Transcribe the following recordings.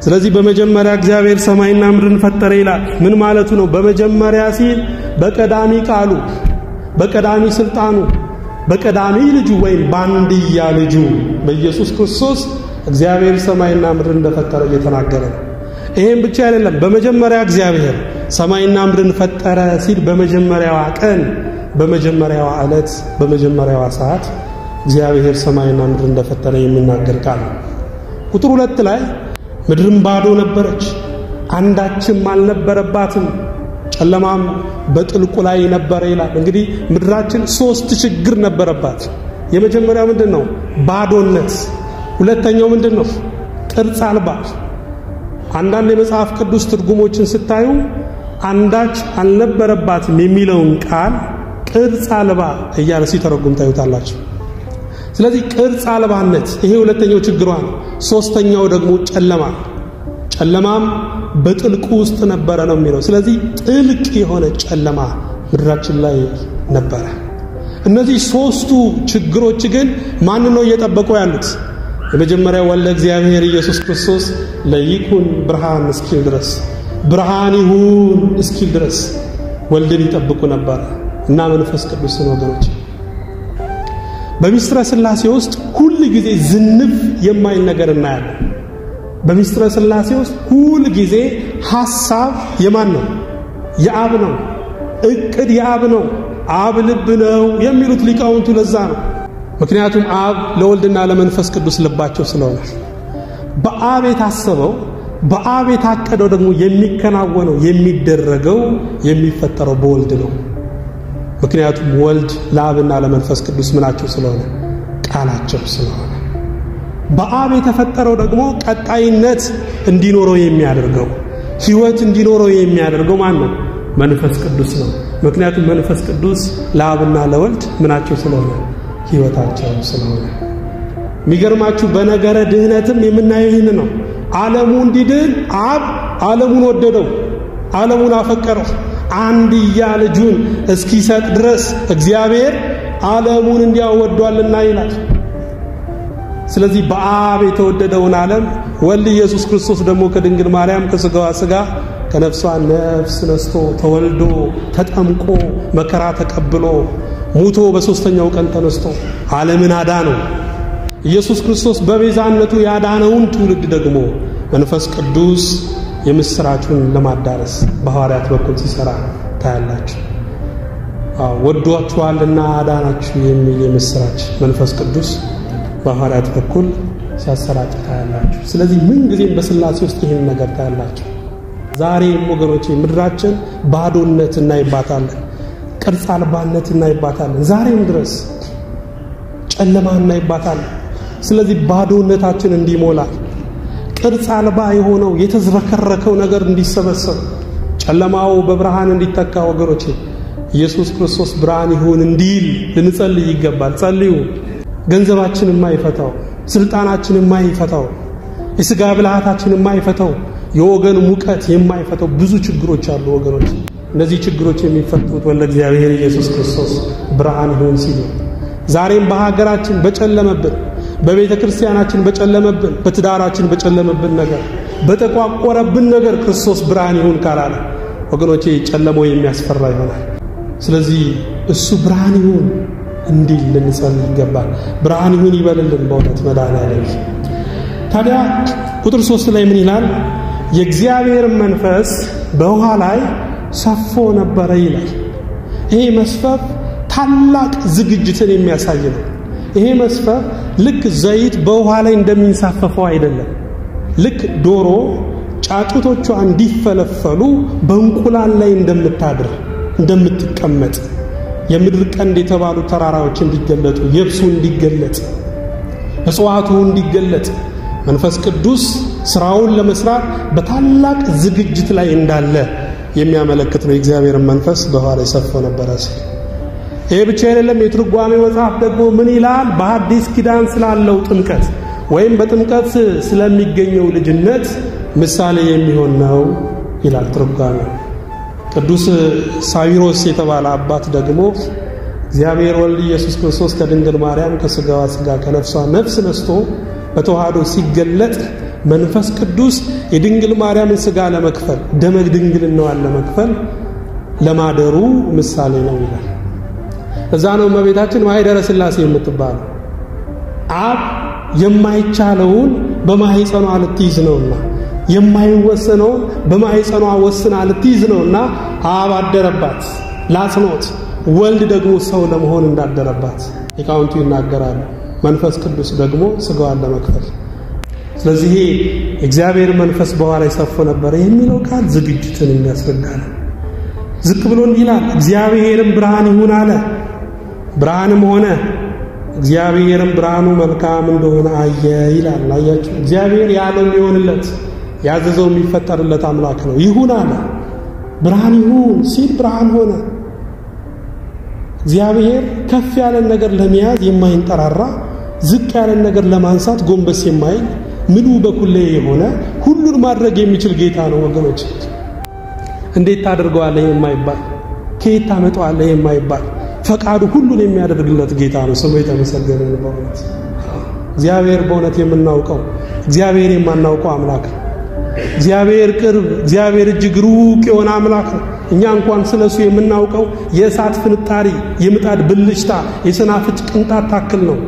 ስለዚህ በመጀመሪያ እግዚአብሔር ሰማይና ምድርን ፈጠረ ይላል። ምን ማለቱ ነው? በመጀመሪያ ሲል በቀዳሚ ቃሉ፣ በቀዳሚ ስልጣኑ፣ በቀዳሚ ልጁ ወይም በአንድያ ልጁ በኢየሱስ ክርስቶስ እግዚአብሔር ሰማይና ምድርን እንደፈጠረ እየተናገረ ነው። ይሄም ብቻ አይደለም። በመጀመሪያ እግዚአብሔር ሰማይና ምድርን ፈጠረ ሲል በመጀመሪያዋ ቀን፣ በመጀመሪያዋ ዕለት፣ በመጀመሪያዋ ሰዓት እግዚአብሔር ሰማይና ምድር እንደፈጠረ የሚናገር ቃል ነው። ቁጥር ሁለት ላይ ምድርም ባዶ ነበረች፣ አንዳችም አልነበረባትም፣ ጨለማም በጥልቁ ላይ ነበረ ይላል። እንግዲህ ምድራችን ሶስት ችግር ነበረባት። የመጀመሪያው ምንድን ነው? ባዶነት። ሁለተኛው ምንድን ነው? ቅርጽ አልባ። አንዳንድ የመጽሐፍ ቅዱስ ትርጉሞችን ስታዩ አንዳች አልነበረባትም የሚለውን ቃል ቅርጽ አልባ እያለ ሲተረጉም ታዩታላችሁ። ስለዚህ ቅርጽ አልባነት ይሄ ሁለተኛው ችግሯ ነው። ሶስተኛው ደግሞ ጨለማ፣ ጨለማም በጥልቁ ውስጥ ነበረ ነው የሚለው። ስለዚህ ጥልቅ የሆነ ጨለማ ምድራችን ላይ ነበረ። እነዚህ ሶስቱ ችግሮች ግን ማን ነው እየጠበቁ ያሉት? የመጀመሪያው ወልደ እግዚአብሔር ኢየሱስ ክርስቶስ ለይኩን ብርሃን እስኪል ድረስ ብርሃን ይሁን እስኪል ድረስ ወልድን ይጠብቁ ነበረ እና መንፈስ ቅዱስን ወገኖች በሚስጥረ ሥላሴ ውስጥ ሁል ጊዜ ዝንፍ የማይል ነገር እናያለን። በሚስጥረ ሥላሴ ውስጥ ሁል ጊዜ ሐሳብ የማን ነው? የአብ ነው። እቅድ የአብ ነው። አብ ልብ ነው የሚሉት ሊቃውንቱ ለዛ ነው። ምክንያቱም አብ ለወልድና ለመንፈስ ቅዱስ ልባቸው ስለሆነ በአብ የታሰበው በአብ የታቀደው ደግሞ የሚከናወነው የሚደረገው የሚፈጠረው በወልድ ነው። ምክንያቱም ወልድ ለአብና ለመንፈስ ቅዱስ ምናቸው ስለሆነ ቃላቸው ስለሆነ በአብ የተፈጠረው ደግሞ ቀጣይነት እንዲኖረው የሚያደርገው ሕይወት እንዲኖረው የሚያደርገው ማን ነው? መንፈስ ቅዱስ ነው። ምክንያቱም መንፈስ ቅዱስ ለአብና ለወልድ ምናቸው ስለሆነ ሕይወታቸው ስለሆነ። የሚገርማችሁ በነገረ ድህነትም የምናየው ይህን ነው። ዓለሙ እንዲድን አብ ዓለሙን ወደደው፣ ዓለሙን አፈቀረው አንድያ ልጁን እስኪሰጥ ድረስ እግዚአብሔር ዓለሙን እንዲያወዷልና ይላል። ስለዚህ በአብ የተወደደውን ዓለም ወልድ ኢየሱስ ክርስቶስ ደግሞ ከድንግል ማርያም ከሥጋዋ ሥጋ ከነፍሷ ነፍስ ነስቶ ተወልዶ ተጠምቆ መከራ ተቀብሎ ሙቶ በሦስተኛው ቀን ተነስቶ ዓለምን አዳነው። ኢየሱስ ክርስቶስ በቤዛነቱ ያዳነውን ትውልድ ደግሞ መንፈስ ቅዱስ የምስራቹን ለማዳረስ በሐዋርያት በኩል ሲሰራ ታያላችሁ። ወዷችኋልና አዳናችሁ የሚል የምስራች መንፈስ ቅዱስ በሐዋርያት በኩል ሲያሰራጭ ታያላችሁ። ስለዚህ ምን ጊዜም በሥላሴ ውስጥ ይህን ነገር ታያላችሁ። ዛሬም ወገኖቼ ምድራችን ባዶነት እናይባታለን፣ ቅርጽ አልባነት እናይባታለን። ዛሬም ድረስ ጨለማ እናይባታለን። ስለዚህ ባዶነታችን እንዲሞላል ቅርጽ አልባ የሆነው የተዝረከረከው ነገር እንዲሰበሰብ ጨለማው በብርሃን እንዲተካ ወገኖቼ ኢየሱስ ክርስቶስ ብርሃን ይሁን እንዲል ልንጸልይ ይገባል። ጸልዩ። ገንዘባችን የማይፈታው ስልጣናችን የማይፈታው የሥጋ ብልሃታችን የማይፈታው የወገን ሙቀት የማይፈታው ብዙ ችግሮች አሉ ወገኖች። እነዚህ ችግሮች የሚፈቱት ወለ እግዚአብሔር ኢየሱስ ክርስቶስ ብርሃን ይሁን ሲል ዛሬም በሀገራችን በጨለመብን በቤተ ክርስቲያናችን በጨለመብን በትዳራችን በጨለመብን ነገር በተቋቆረብን ነገር ክርስቶስ ብርሃን ይሁን ካላለ ወገኖቼ ጨለማው የሚያስፈራ ይሆናል። ስለዚህ እሱ ብርሃን ይሁን እንዲል ልንጸልይ ይገባል። ብርሃን ይሁን ይበልልን በእውነት መድኃኔዓለም። ታዲያ ቁጥር ሶስት ላይ ምን ይላል? የእግዚአብሔር መንፈስ በውሃ ላይ ሰፎ ነበረ ይላል። ይሄ መስፈፍ ታላቅ ዝግጅትን የሚያሳይ ነው። ይሄ መስፈፍ ልክ ዘይት በውሃ ላይ እንደሚንሳፈፈው አይደለም። ልክ ዶሮ ጫጩቶቿ እንዲፈለፈሉ በእንቁላል ላይ እንደምታድር እንደምትቀመጥ የምድር ቀንድ የተባሉ ተራራዎች እንዲገለጡ፣ የብሱ እንዲገለጥ፣ እጽዋቱ እንዲገለጥ መንፈስ ቅዱስ ስራውን ለመስራት በታላቅ ዝግጅት ላይ እንዳለ የሚያመለክት ነው። የእግዚአብሔርን መንፈስ በውሃ ላይ ሰፎ ነበረ ሲል ይሄ ብቻ አይደለም። የትርጓሜ መጽሐፍ ደግሞ ምን ይላል? በአዲስ ኪዳን ስላለው ጥምቀት ወይም በጥምቀት ስለሚገኘው ልጅነት ምሳሌ የሚሆን ነው ይላል ትርጓሜ። ቅዱስ ሳዊሮስ የተባለ አባት ደግሞ እግዚአብሔር ወልድ ኢየሱስ ክርስቶስ ከድንግል ማርያም ከሥጋዋ ሥጋ ከነፍሷ ነፍስ ነስቶ በተዋህዶ ሲገለጥ መንፈስ ቅዱስ የድንግል ማርያምን ሥጋ ለመክፈል ደመ ድንግልናዋን ለመክፈል ለማደሩ ምሳሌ ነው ይላል። እዛ ነው እመቤታችን ማኅደረ ሥላሴ የምትባለው። አብ የማይቻለውን በማኅፀኗ ልትይዝ ነውና የማይወሰነውን በማኅፀኗ ወስና ልትይዝ ነውና አብ አደረባት ላጽኖት፣ ወልድ ደግሞ ሰው ለመሆን እንዳደረባት ሊቃውንቱ ይናገራሉ። መንፈስ ቅዱስ ደግሞ ሥጋዋን ለመክፈል ስለዚህ እግዚአብሔር መንፈስ በኋላ ይሰፎ ነበር የሚለው ቃል ዝግጅትን የሚያስረዳ ነው። ዝቅ ብሎ እንዲህ ይላል፣ እግዚአብሔርም ብርሃን ይሁን አለ፣ ብርሃንም ሆነ። እግዚአብሔርም ብርሃኑ መልካም እንደሆነ አየ ይላል። አያችሁ፣ እግዚአብሔር ያለው የሚሆንለት ያዘዘው የሚፈጠርለት አምላክ ነው። ይሁን አለ፣ ብርሃን ይሁን ሲል ብርሃን ሆነ። እግዚአብሔር ከፍ ያለን ነገር ለመያዝ የማይንጠራራ ዝቅ ያለን ነገር ለማንሳት ጎንበስ የማይል ምሉ በኩሌ የሆነ ሁሉን ማድረግ የሚችል ጌታ ነው ወገኖች። እንዴት ታደርገዋለህ የማይባል ከየት ታመጣዋለህ የማይባል ፈቃዱ ሁሉን የሚያደርግለት ጌታ ነው። ስሙ የተመሰገነ ነው። በእውነት እግዚአብሔር በእውነት የምናውቀው እግዚአብሔር የማናውቀው አምላክ ነው። እግዚአብሔር ቅርብ፣ እግዚአብሔር እጅግ ሩቅ የሆነ አምላክ ነው። እኛ እንኳን ስለሱ የምናውቀው የእሳት ፍንጣሪ፣ የምጣድ ብልጭታ፣ የሰናፍጭ ቅንጣት ታክል ነው።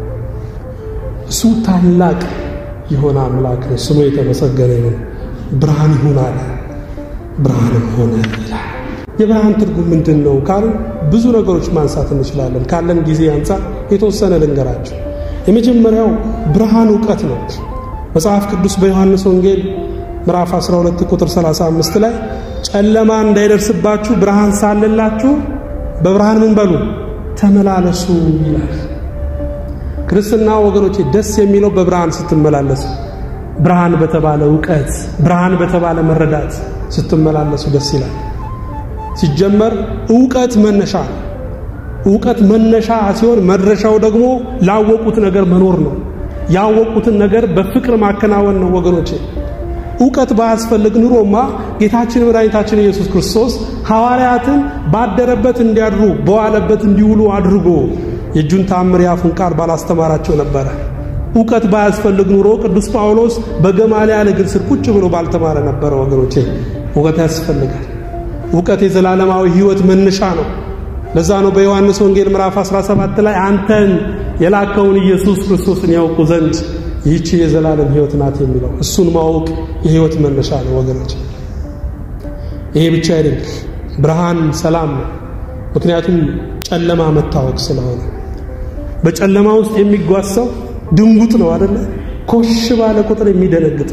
እሱ ታላቅ የሆነ አምላክ ነው። ስሙ የተመሰገነ ነው። ብርሃን ይሁን አለ፣ ብርሃንም ሆነ ይላል። የብርሃን ትርጉም ምንድን ነው ካሉ ብዙ ነገሮች ማንሳት እንችላለን። ካለን ጊዜ አንጻር የተወሰነ ልንገራቸው። የመጀመሪያው ብርሃን እውቀት ነው። መጽሐፍ ቅዱስ በዮሐንስ ወንጌል ምዕራፍ 12 ቁጥር 35 ላይ ጨለማ እንዳይደርስባችሁ ብርሃን ሳለላችሁ በብርሃን ምን በሉ ተመላለሱ ይላል። ክርስትና ወገኖቼ ደስ የሚለው በብርሃን ስትመላለሱ፣ ብርሃን በተባለ እውቀት፣ ብርሃን በተባለ መረዳት ስትመላለሱ ደስ ይላል። ሲጀመር እውቀት መነሻ ነው። እውቀት መነሻ ሲሆን መድረሻው ደግሞ ላወቁት ነገር መኖር ነው። ያወቁትን ነገር በፍቅር ማከናወን ነው ወገኖቼ። እውቀት ባያስፈልግ ኑሮማ ጌታችን መድኃኒታችን ኢየሱስ ክርስቶስ ሐዋርያትን ባደረበት እንዲያድሩ በዋለበት እንዲውሉ አድርጎ የእጁን ታምር ያፉን ቃል ባላስተማራቸው ነበረ። እውቀት ባያስፈልግ ኑሮ ቅዱስ ጳውሎስ በገማልያል እግር ስር ቁጭ ብሎ ባልተማረ ነበረ። ወገኖቼ እውቀት ያስፈልጋል። እውቀት የዘላለማዊ ሕይወት መነሻ ነው። ለዛ ነው በዮሐንስ ወንጌል ምዕራፍ 17 ላይ አንተን የላከውን ኢየሱስ ክርስቶስን ያውቁ ዘንድ ይህቺ የዘላለም ሕይወት ናት የሚለው። እሱን ማወቅ የሕይወት መነሻ ነው ወገኖች። ይሄ ብቻ አይደለም፣ ብርሃን ሰላም ነው። ምክንያቱም ጨለማ መታወቅ ስለሆነ በጨለማ ውስጥ የሚጓዝ ሰው ድንጉጥ ነው አደለ? ኮሽ ባለ ቁጥር የሚደነግጥ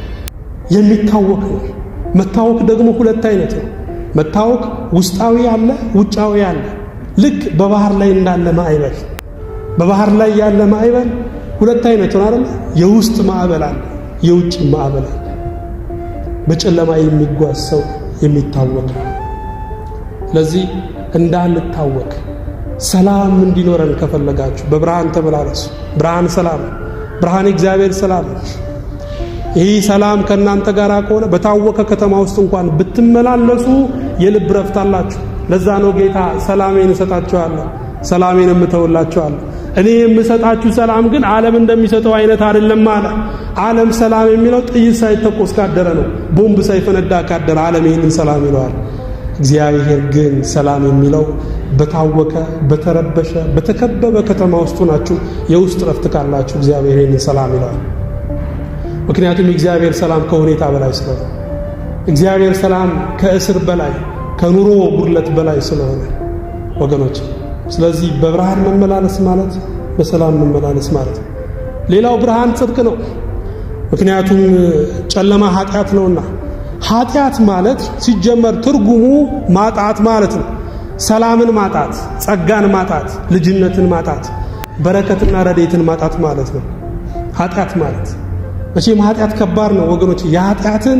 የሚታወክ ነው። መታወክ ደግሞ ሁለት አይነት ነው። መታወክ ውስጣዊ አለ፣ ውጫዊ አለ። ልክ በባህር ላይ እንዳለ ማዕበል በባህር ላይ ያለ ማዕበል ሁለት አይነት ነው አይደል? የውስጥ ማዕበል አለ፣ የውጭ ማዕበል አለ። በጨለማ የሚጓዝ ሰው የሚታወቅ ነው። ስለዚህ እንዳንታወቅ ሰላም እንዲኖረን ከፈለጋችሁ በብርሃን ተመላለሱ። ብርሃን ሰላም፣ ብርሃን እግዚአብሔር ሰላም። ይህ ሰላም ከእናንተ ጋር ከሆነ በታወቀ ከተማ ውስጥ እንኳን ብትመላለሱ የልብ ረፍት አላችሁ። ለዛ ነው ጌታ ሰላሜን እሰጣችኋለሁ፣ ሰላሜን እምተውላችኋለሁ እኔ የምሰጣችሁ ሰላም ግን ዓለም እንደሚሰጠው አይነት አይደለም አለ። ዓለም ሰላም የሚለው ጥይት ሳይተኮስ ካደረ ነው። ቦምብ ሳይፈነዳ ካደረ ዓለም ይህንን ሰላም ይለዋል። እግዚአብሔር ግን ሰላም የሚለው በታወቀ በተረበሸ በተከበበ ከተማ ውስጥ ናችሁ የውስጥ ረፍት ካላችሁ እግዚአብሔር ይህንን ሰላም ይለዋል። ምክንያቱም የእግዚአብሔር ሰላም ከሁኔታ በላይ ስለሆነ፣ እግዚአብሔር ሰላም ከእስር በላይ ከኑሮ ጉድለት በላይ ስለሆነ ወገኖች ስለዚህ በብርሃን መመላለስ ማለት በሰላም መመላለስ ማለት ነው። ሌላው ብርሃን ጽድቅ ነው። ምክንያቱም ጨለማ ኃጢአት ነውና፣ ኃጢአት ማለት ሲጀመር ትርጉሙ ማጣት ማለት ነው። ሰላምን ማጣት፣ ጸጋን ማጣት፣ ልጅነትን ማጣት፣ በረከትና ረዴትን ማጣት ማለት ነው ኃጢአት ማለት። መቼም ኃጢአት ከባድ ነው ወገኖች። የኃጢአትን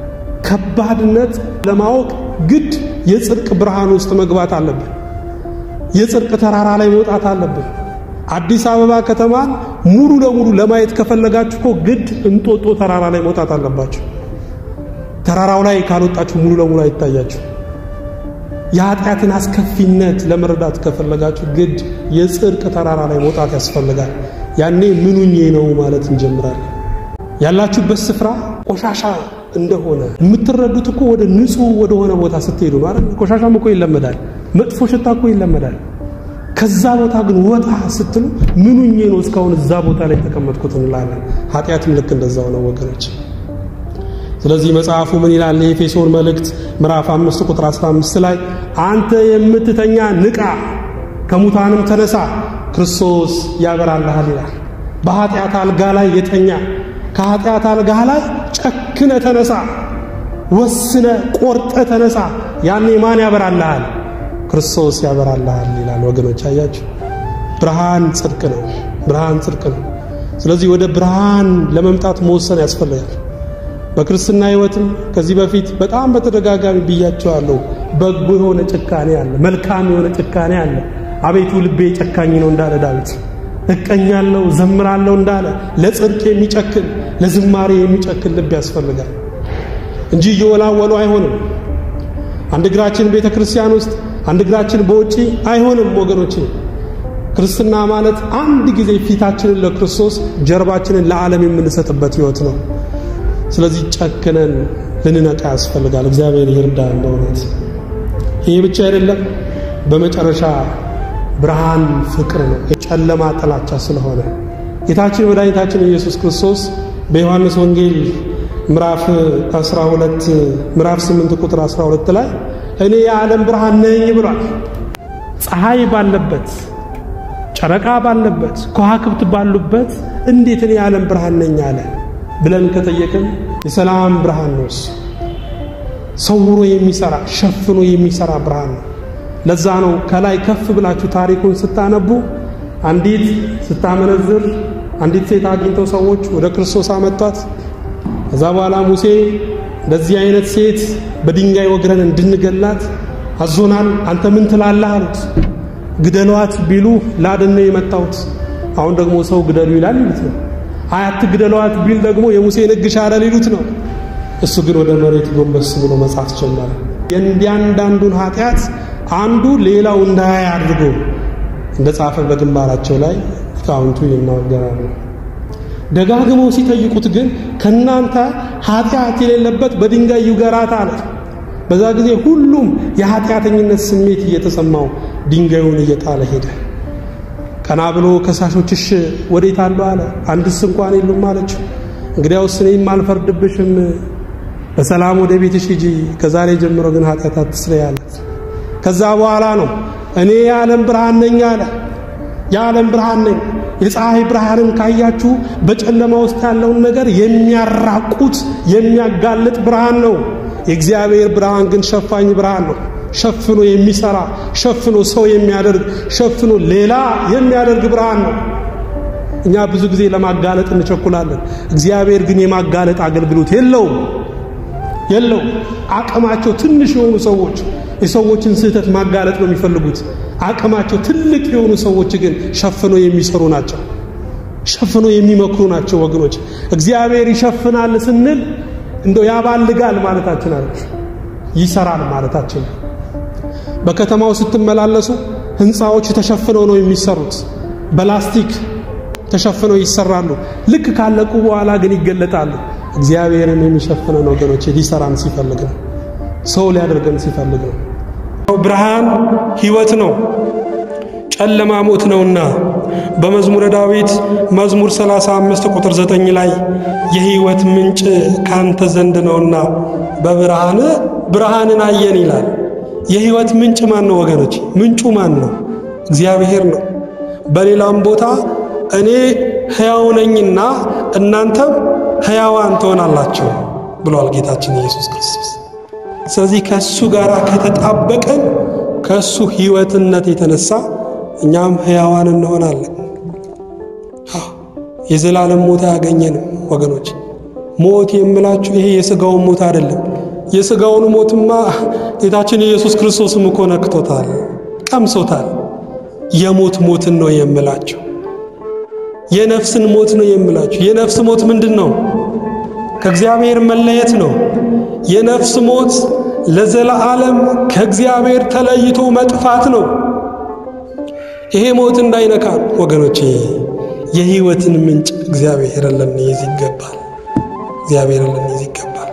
ከባድነት ለማወቅ ግድ የጽድቅ ብርሃን ውስጥ መግባት አለብን። የጽድቅ ተራራ ላይ መውጣት አለብን። አዲስ አበባ ከተማን ሙሉ ለሙሉ ለማየት ከፈለጋችሁ እኮ ግድ እንጦጦ ተራራ ላይ መውጣት አለባችሁ። ተራራው ላይ ካልወጣችሁ ሙሉ ለሙሉ አይታያችሁ። የኃጢአትን አስከፊነት ለመረዳት ከፈለጋችሁ ግድ የጽድቅ ተራራ ላይ መውጣት ያስፈልጋል። ያኔ ምኑኜ ነው ማለት እንጀምራለን። ያላችሁበት ስፍራ ቆሻሻ እንደሆነ የምትረዱት እኮ ወደ ንጹህ ወደሆነ ቦታ ስትሄዱ ነው አይደል? ቆሻሻም እኮ ይለመዳል፣ መጥፎ ሽታ እኮ ይለመዳል። ከዛ ቦታ ግን ወጣ ስትሉ ምኑኜ ነው እስካሁን እዛ ቦታ ላይ የተቀመጥኩት እንላለን። ኃጢአትም ልክ እንደዛው ነው ወገኖች። ስለዚህ መጽሐፉ ምን ይላል? የኤፌሶን መልእክት ምዕራፍ 5 ቁጥር 15 ላይ አንተ የምትተኛ ንቃ፣ ከሙታንም ተነሳ፣ ክርስቶስ ያበራልሃል ይላል። በኃጢአት አልጋ ላይ የተኛ ከኃጢአት አልጋ ላይ ጨክነ ተነሳ፣ ወስነ ቆርጠ ተነሳ። ያኔ ማን ያበራልሃል? ክርስቶስ ያበራልሃል ይላል። ወገኖች አያችሁ፣ ብርሃን ጽድቅ ነው። ብርሃን ጽድቅ ነው። ስለዚህ ወደ ብርሃን ለመምጣት መወሰን ያስፈልጋል። በክርስትና ሕይወትም ከዚህ በፊት በጣም በተደጋጋሚ ብያቸዋለሁ። በጎ የሆነ ጭካኔ አለ፣ መልካም የሆነ ጭካኔ አለ። አቤቱ ልቤ ጨካኝ ነው እንዳለ ዳዊት እቀኛለሁ፣ ዘምራለሁ እንዳለ ለጽድቅ የሚጨክን ለዝማሬ የሚጨክን ልብ ያስፈልጋል እንጂ እየወላወሉ አይሆንም። አንድ እግራችን ቤተ ክርስቲያን ውስጥ አንድ እግራችን በውጪ አይሆንም ወገኖቼ። ክርስትና ማለት አንድ ጊዜ ፊታችንን ለክርስቶስ ጀርባችንን ለዓለም የምንሰጥበት ሕይወት ነው። ስለዚህ ጨክነን ልንነቃ ያስፈልጋል። እግዚአብሔር ይርዳን በእውነት። ይህ ብቻ አይደለም። በመጨረሻ ብርሃን ፍቅር ነው፣ የጨለማ ጥላቻ ስለሆነ ጌታችን መድኃኒታችን ኢየሱስ ክርስቶስ በዮሐንስ ወንጌል ምዕራፍ 12 ምዕራፍ 8 ቁጥር 12 ላይ እኔ የዓለም ብርሃን ነኝ ብሏል። ፀሐይ ባለበት ጨረቃ ባለበት ከዋክብት ባሉበት እንዴት እኔ የዓለም ብርሃን ነኝ አለ ብለን ከጠየቅን የሰላም ብርሃን ነው። እሱ ሰውሮ የሚሰራ ሸፍኖ የሚሰራ ብርሃን ነው። ለዛ ነው ከላይ ከፍ ብላችሁ ታሪኩን ስታነቡ አንዲት ስታመነዝር አንዲት ሴት አግኝተው ሰዎች ወደ ክርስቶስ አመጧት። ከዛ በኋላ ሙሴ እንደዚህ አይነት ሴት በድንጋይ ወግረን እንድንገላት አዞናል፣ አንተ ምን ትላለህ አሉት። ግደሏት ቢሉ ላድን ነው የመጣሁት። አሁን ደግሞ ሰው ግደሉ ይላል ይሉት ነው። አያት ግደሏት ቢል ደግሞ የሙሴን ሕግ ሻረ ሊሉት ነው። እሱ ግን ወደ መሬት ጎንበስ ብሎ መጻፍ ጀመረ። የእያንዳንዱን ኃጢአት አንዱ ሌላው እንዳያይ አድርጎ እንደ ጻፈ በግንባራቸው ላይ ሊቃውንቱ ይናገራሉ። ደጋግመው ሲጠይቁት ግን ከናንተ ኃጢአት የሌለበት በድንጋይ ይውገራት አለ። በዛ ጊዜ ሁሉም የኃጢአተኝነት ስሜት እየተሰማው ድንጋዩን እየጣለ ሄደ። ቀና ብሎ ከሳሾችሽ ወዴት አሉ አለ። አንድስ እንኳን የሉም አለችው። እንግዲያውስ እኔም አልፈርድብሽም፣ በሰላም ወደ ቤትሽ ሂጂ፣ ከዛሬ ጀምሮ ግን ኃጢአት አትስሪ አለት። ከዛ በኋላ ነው እኔ የዓለም ብርሃን ነኝ አለ። የዓለም ብርሃን ነኝ። የፀሐይ ብርሃንን ካያችሁ በጨለማ ውስጥ ያለውን ነገር የሚያራቁት የሚያጋልጥ ብርሃን ነው። የእግዚአብሔር ብርሃን ግን ሸፋኝ ብርሃን ነው። ሸፍኖ የሚሰራ ሸፍኖ ሰው የሚያደርግ ሸፍኖ ሌላ የሚያደርግ ብርሃን ነው። እኛ ብዙ ጊዜ ለማጋለጥ እንቸኩላለን። እግዚአብሔር ግን የማጋለጥ አገልግሎት የለውም የለውም። አቅማቸው ትንሽ የሆኑ ሰዎች የሰዎችን ስህተት ማጋለጥ ነው የሚፈልጉት። አቅማቸው ትልቅ የሆኑ ሰዎች ግን ሸፍኖ የሚሰሩ ናቸው። ሸፍኖ የሚመክሩ ናቸው። ወገኖች እግዚአብሔር ይሸፍናል ስንል እንደው ያባልጋል ማለታችን አለ፣ ይሰራል ማለታችን። በከተማው ስትመላለሱ ህንፃዎች ተሸፍነው ነው የሚሰሩት። በላስቲክ ተሸፍነው ይሰራሉ። ልክ ካለቁ በኋላ ግን ይገለጣሉ። እግዚአብሔርን የሚሸፍነን ወገኖች ሊሰራን ሲፈልግ ነው። ሰው ሊያደርገን ሲፈልግ ነው። ብርሃን ህይወት ነው፣ ጨለማ ሞት ነውና በመዝሙረ ዳዊት መዝሙር 35 ቁጥር 9 ላይ የህይወት ምንጭ ካንተ ዘንድ ነውና በብርሃን ብርሃንን አየን ይላል። የህይወት ምንጭ ማን ነው ወገኖች? ምንጩ ማን ነው? እግዚአብሔር ነው። በሌላም ቦታ እኔ ሕያው ነኝና እናንተም ሕያዋን ትሆናላችሁ ብሏል ጌታችን ኢየሱስ ክርስቶስ። ስለዚህ ከእሱ ጋር ከተጣበቀን ከእሱ ህይወትነት የተነሳ እኛም ሕያዋን እንሆናለን። የዘላለም ሞት አያገኘንም ወገኖች። ሞት የምላችሁ ይሄ የሥጋውን ሞት አይደለም። የሥጋውን ሞትማ ጌታችን ኢየሱስ ክርስቶስም እኮ ነክቶታል፣ ቀምሶታል። የሞት ሞትን ነው የምላችሁ። የነፍስን ሞት ነው የምላችሁ። የነፍስ ሞት ምንድን ነው? ከእግዚአብሔር መለየት ነው። የነፍስ ሞት ለዘላለም ከእግዚአብሔር ተለይቶ መጥፋት ነው። ይሄ ሞት እንዳይነካን ወገኖቼ የህይወትን ምንጭ እግዚአብሔርን ልንይዝ ይገባል። እግዚአብሔርን ልንይዝ ይገባል።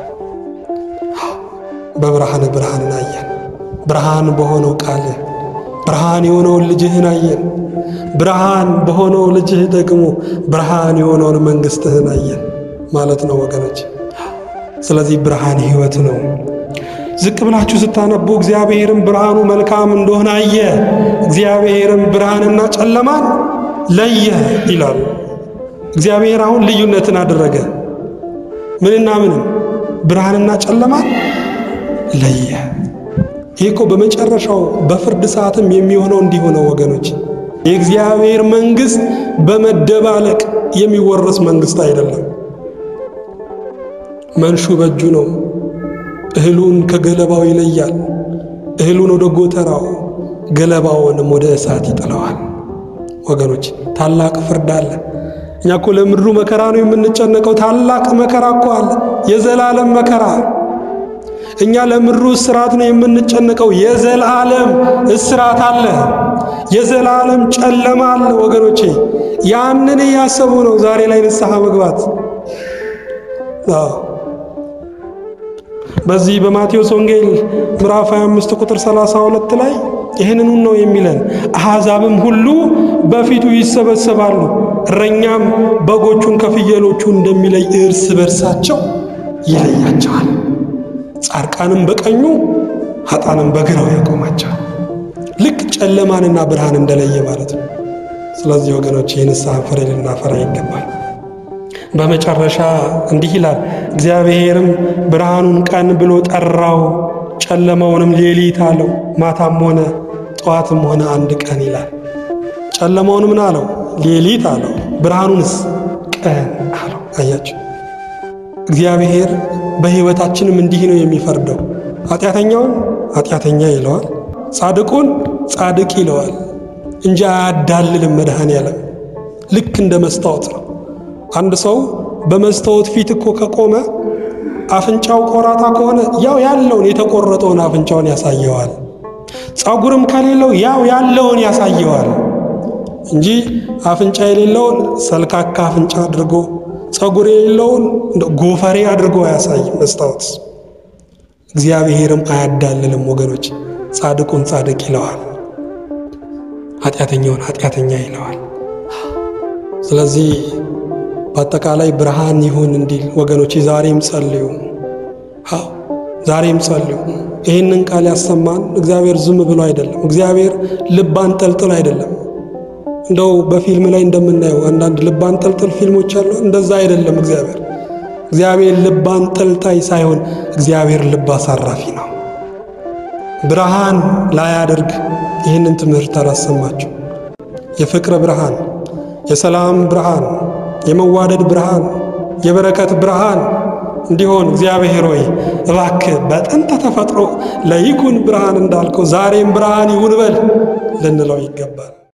በብርሃን ብርሃንን አየን። ብርሃን በሆነው ቃልህ ብርሃን የሆነውን ልጅህን አየን። ብርሃን በሆነው ልጅህ ደግሞ ብርሃን የሆነውን መንግሥትህን አየን ማለት ነው ወገኖች። ስለዚህ ብርሃን ሕይወት ነው። ዝቅ ብላችሁ ስታነቡ እግዚአብሔርም ብርሃኑ መልካም እንደሆነ አየ፣ እግዚአብሔርም ብርሃንና ጨለማን ለየ ይላሉ። እግዚአብሔር አሁን ልዩነትን አደረገ። ምንና ምንም ብርሃንና ጨለማን ለየ። ይህ እኮ በመጨረሻው በፍርድ ሰዓትም የሚሆነው እንዲሆነው ወገኖች፣ የእግዚአብሔር መንግሥት በመደባለቅ የሚወረስ መንግሥት አይደለም። መንሹ በእጁ ነው። እህሉን ከገለባው ይለያል። እህሉን ወደ ጎተራው፣ ገለባውንም ወደ እሳት ይጥለዋል። ወገኖች ታላቅ ፍርድ አለ። እኛ እኮ ለምድሩ መከራ ነው የምንጨነቀው። ታላቅ መከራ እኮ አለ፣ የዘላለም መከራ። እኛ ለምድሩ እስራት ነው የምንጨነቀው። የዘላለም እስራት አለ፣ የዘላለም ጨለማ አለ። ወገኖቼ ያንን እያሰቡ ነው ዛሬ ላይ ንስሐ መግባት። በዚህ በማቴዎስ ወንጌል ምዕራፍ 25 ቁጥር 32 ላይ ይህንኑ ነው የሚለን። አሕዛብም ሁሉ በፊቱ ይሰበሰባሉ፣ እረኛም በጎቹን ከፍየሎቹ እንደሚለይ እርስ በርሳቸው ይለያቸዋል። ጻድቃንም በቀኙ ኃጥአንም በግራው ያቆማቸዋል። ልክ ጨለማንና ብርሃን እንደለየ ማለት ነው። ስለዚህ ወገኖች የንስሐን ፍሬ ልናፈራ ይገባል። በመጨረሻ እንዲህ ይላል፣ እግዚአብሔርም ብርሃኑን ቀን ብሎ ጠራው፣ ጨለማውንም ሌሊት አለው። ማታም ሆነ ጠዋትም ሆነ አንድ ቀን ይላል። ጨለማውን ምን አለው? ሌሊት አለው። ብርሃኑንስ ቀን አለው። አያችሁ፣ እግዚአብሔር በሕይወታችንም እንዲህ ነው የሚፈርደው። ኃጢአተኛውን ኃጢአተኛ ይለዋል፣ ጻድቁን ጻድቅ ይለዋል እንጂ አያዳልልም። መድኃኔዓለም ልክ እንደ መስታወት ነው። አንድ ሰው በመስታወት ፊት እኮ ከቆመ አፍንጫው ቆራጣ ከሆነ ያው ያለውን የተቆረጠውን አፍንጫውን ያሳየዋል። ጸጉርም ከሌለው ያው ያለውን ያሳየዋል እንጂ አፍንጫ የሌለውን ሰልካካ አፍንጫ አድርጎ ጸጉር የሌለውን ጎፈሬ አድርጎ አያሳይም መስታወት። እግዚአብሔርም አያዳልልም ወገኖች። ጻድቁን ጻድቅ ይለዋል፣ ኃጢአተኛውን ኃጢአተኛ ይለዋል። ስለዚህ በአጠቃላይ ብርሃን ይሁን እንዲል ወገኖች ዛሬም ጸልዩ። አዎ ዛሬም ጸልዩ። ይህንን ቃል ያሰማን እግዚአብሔር ዝም ብሎ አይደለም። እግዚአብሔር ልብ አንጠልጥል አይደለም። እንደው በፊልም ላይ እንደምናየው አንዳንድ ልብ አንጠልጥል ፊልሞች አሉ። እንደዛ አይደለም። እግዚአብሔር እግዚአብሔር ልብ አንጠልጣይ ሳይሆን እግዚአብሔር ልብ አሳራፊ ነው። ብርሃን ላያደርግ ይህንን ትምህርት አላሰማችሁ። የፍቅር ብርሃን፣ የሰላም ብርሃን የመዋደድ ብርሃን የበረከት ብርሃን እንዲሆን እግዚአብሔር ሆይ እባክህ በጥንተ ተፈጥሮ ለይኩን ብርሃን እንዳልከው ዛሬም ብርሃን ይሁን በል ልንለው ይገባል።